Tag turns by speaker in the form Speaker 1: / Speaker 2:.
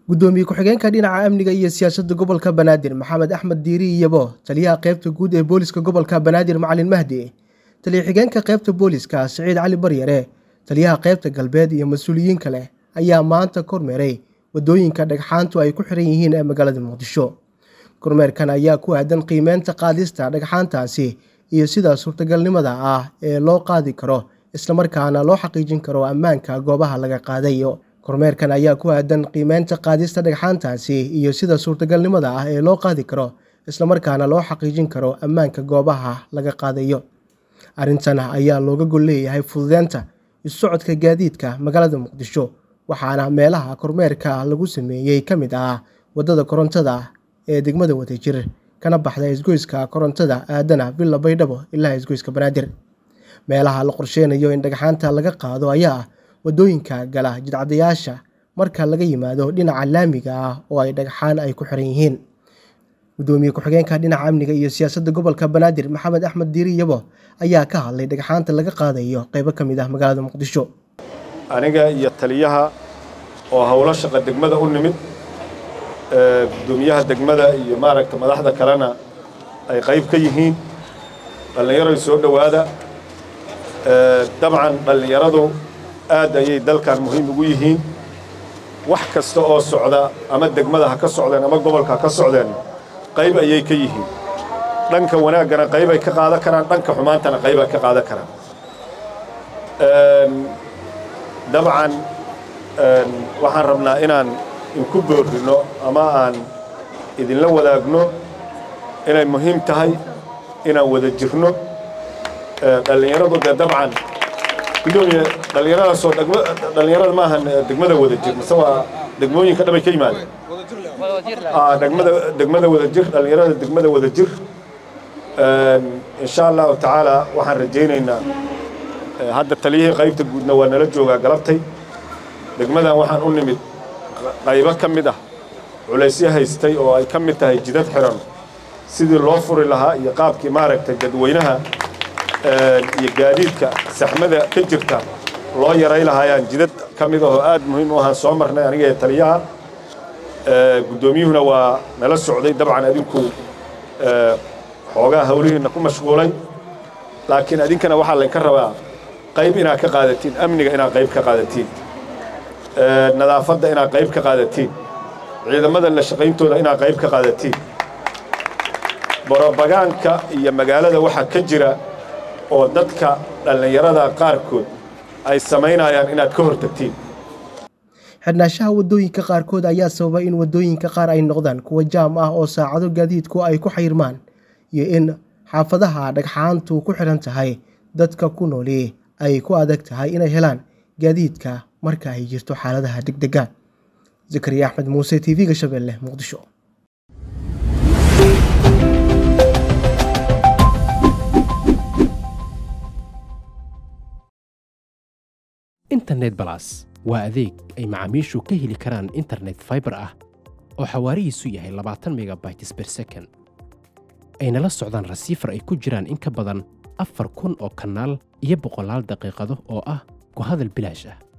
Speaker 1: gudoomiye ku-xigeenka dhinaca amniga iyo siyaasadda gobolka banaadir maxamed axmed diiri iyabo taliyaha qeybta guud ee booliska gobolka banaadir macalin mahdi taliya xigeenka qeybta booliska siciid cali baryare taliyaha qeybta galbeed iyo mas-uuliyiin kale ayaa maanta kormeeray wadooyinka dhagxaantu ay ku xiran yihiin ee magaalada muqdisho kormeerkan ayaa ku aadan qiimeynta qaadista dhagxaantaasi iyo sida suurtagalnimada ah ee loo qaadi karo islamarkaana loo xaqiijin karo ammaanka goobaha laga qaadayo kormeerkan ayaa ku aadan qiimeynta qaadista dhagxaantaasi iyo sida suurtagalnimada ah ee loo qaadi karo islamarkaana loo xaqiijin karo ammaanka goobaha laga qaadayo arrintan ayaa looga gol leeyahay fududeynta isu-socodka gaadiidka magaalada muqdisho waxaana meelaha kormeerka lagu sameeyey ka mid ah waddada korontada ee degmada wadajir kana baxda isgoyska korontada aadana villa baydhabo ilaa isgoyska banaadir meelaha la qorsheynayo in dhagxaanta laga qaado ayaa ah waddooyinka gala jidcadayaasha marka laga yimaado dhinaca laamiga ah oo ay dhagxaan ay ku xiran yihiin gudoomiye ku-xigeenka dhinaca amniga iyo siyaasadda gobolka banaadir maxamed axmed diiri yabo ayaa ka hadlay dhagxaanta laga qaadayo qeybo ka mid ah magaalada muqdisho
Speaker 2: aniga iyo taliyaha oo howlo shaqa degmada u nimid gudoomiyaha degmada iyo maaragta madaxda kalena ay qayb ka yihiin dhallinyaroy soo dhowaada dabcan dhallinyaradu aad ayay dalkan muhiim ugu yihiin wax kasta oo socda ama degmada ha ka socdeen ama gobolka ha ka socdeen qayb ayay ka yihiin dhanka wanaaggana qayb ay ka qaadan karaan dhanka xumaantana qayb ay ka qaadan karaan dabcan waxaan rabnaa inaan inku boorrino ama aan idinla wadaagno inay muhiim tahay inaan wada jirno dhallinyaradu dee dabcan gudoomiye dhallinyaradaasoo dhallinyarada maahan degmada wada jir mase waa degmooyinka dhabay ka yimaadeen degmada degmada wada jir dhallinyarada degmada wada jir insha allahu tacaala waxaan rajaynaynaa hadda taliyihii qaybta guudna waa nala joogaa galabtay degmadan waxaan u nimid qaybo ka mid ah culaysyo haystay oo ay ka mid tahay jidad xiran sidii loo furi lahaa iyo qaabkii maaragtay dadweynaha iyo gaadiidka saxmada ka jirta loo yaray lahaayaan jidad ka mid ahoo aad muhiim u ahaan soo marnay aniga ee taliyaha guddoomiyuhuna waa nala socday dabcan adinku xoogaa hawlihiinna ku mashquulay laakiin adinkana waxaa laynka rabaa qayb inaad ka qaadatiin amniga inaad qayb ka qaadatiin nadaafadda inaad qayb ka qaadatiin ciidamada la shaqayntooda inaad qayb ka qaadatiin borobagaanka iyo magaalada waxaa ka jira oo dadka dhallinyarada qaarkood ay samaynayaan inaad ka hortagtiin
Speaker 1: xidhnaanshaha waddooyinka qaarkood ayaa sababay in waddooyinka qaar ay noqdaan kuwa jaam ah oo saacado gaadiidku ay ku xayrmaan iyo in xaafadaha dhagxaantu ku xidhan tahay dadka ku nooli ay ku adag tahay inay helaan gaadiidka marka ay jirto xaaladaha degdega zakariya axmed muuse t v-ga shabeelle muqdisho
Speaker 3: internet balas waa adeeg ay macaamiishu ka heli karaan internet faibar ah oo xawaarihiisu yahay labaatan megabytes ber second ayna la socdaan rasiifar ay ku jiraan in ka badan afar kun oo kanaal iyo boqolaal daqiiqado oo ah ku hadal bilaash ah